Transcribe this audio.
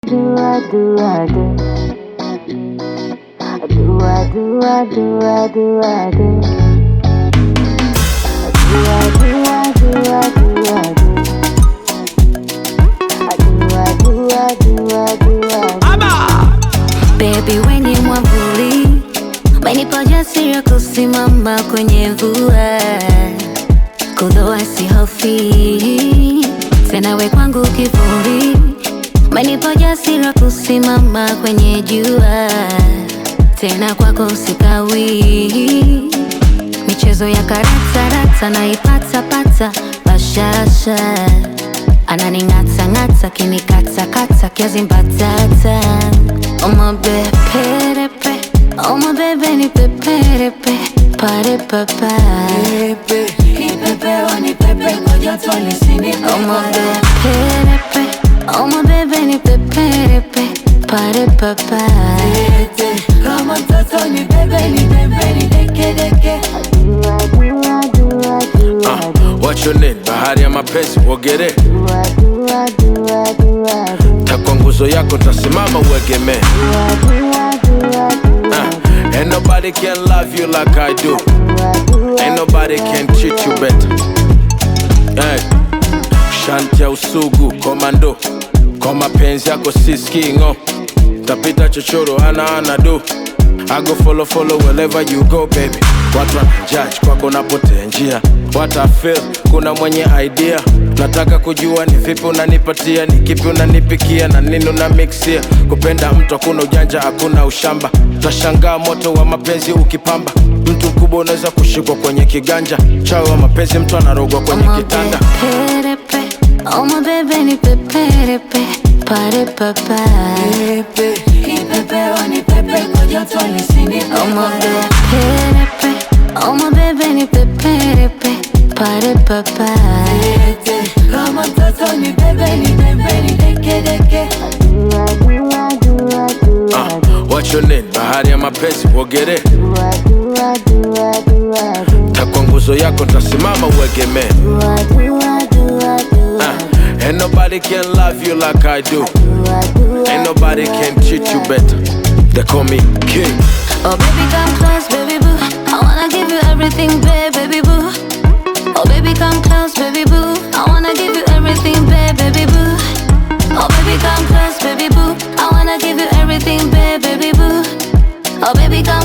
do, I do, I do. I do, I do, I do, I do, I do. I do, I do, I do, I do. I do, I do, I do, I do, I do. Baby we ni mwavuli, umenipa ujasiri wa kusimama kwenye mvua, kudhoa sihofi tena, we kwangu kivuli, umenipa ujasiri wa kusimama kwenye jua, tena kwako sikawi. Michezo ya karata rata naipata pata bashasha, ananing'ata ng'ata kinikata kata kiazi mbatata Oma beperepe Oma bebe ni peperepe Pare papa Pepe, kipepeo ni pepe kwa joto lisinipe Oma beperepe Oma bebe ni peperepe Pare papa Tete, kama mtoto ni bebe ni bebe ni deke deke Do, I do, I do, I do, I do. What's your name? Bahari ya mapenzi uogere Do, I do, I do, I do, I do. takwa nguzo yako tasimama uegemee Do, I do, I do, I do, I do. uh, Ain't nobody can love you like I do Do, I do, I Ain't do, nobody I can do, treat I you do. better hey. Shanti ya usugu komando kwa mapenzi yako siskingo tapita chochoro ana ana do I go follow follow wherever you go baby watu wanajudge kwako napotea njia what I feel kuna mwenye idea nataka kujua ni vipi unanipatia ni kipi unanipikia na nini una mixia kupenda mtu hakuna ujanja hakuna ushamba tashangaa moto wa mapenzi ukipamba mtu mkubwa unaweza kushikwa kwenye kiganja chawi wa mapenzi mtu anarogwa kwenye Oma kitanda beperepe Oma bebe ni peperepe Pare papa Pepe, kipepeo ni pepe kwa joto lisinipe Oma beperepe Oma bebe ni peperepe Pare papa Tete, kama mtoto ni bebe ni bebe ni deke deke Do, I do, I do, I do, I do. What's your name? Bahari ya mapenzi uogere Do, I do, I do, I do, I do. takwa nguzo yako tasimama uegemee Do, I do, I do, I do, I do. uh, Ain't nobody can love you like I do Do, I do, I Ain't do, nobody I can do, treat you I do. better They call me king Oh baby come close baby boo I wanna give you everything babe baby boo Oh baby come close baby boo I wanna give you everything babe baby boo Oh baby come close baby boo I wanna give you everything babe baby boo Oh baby come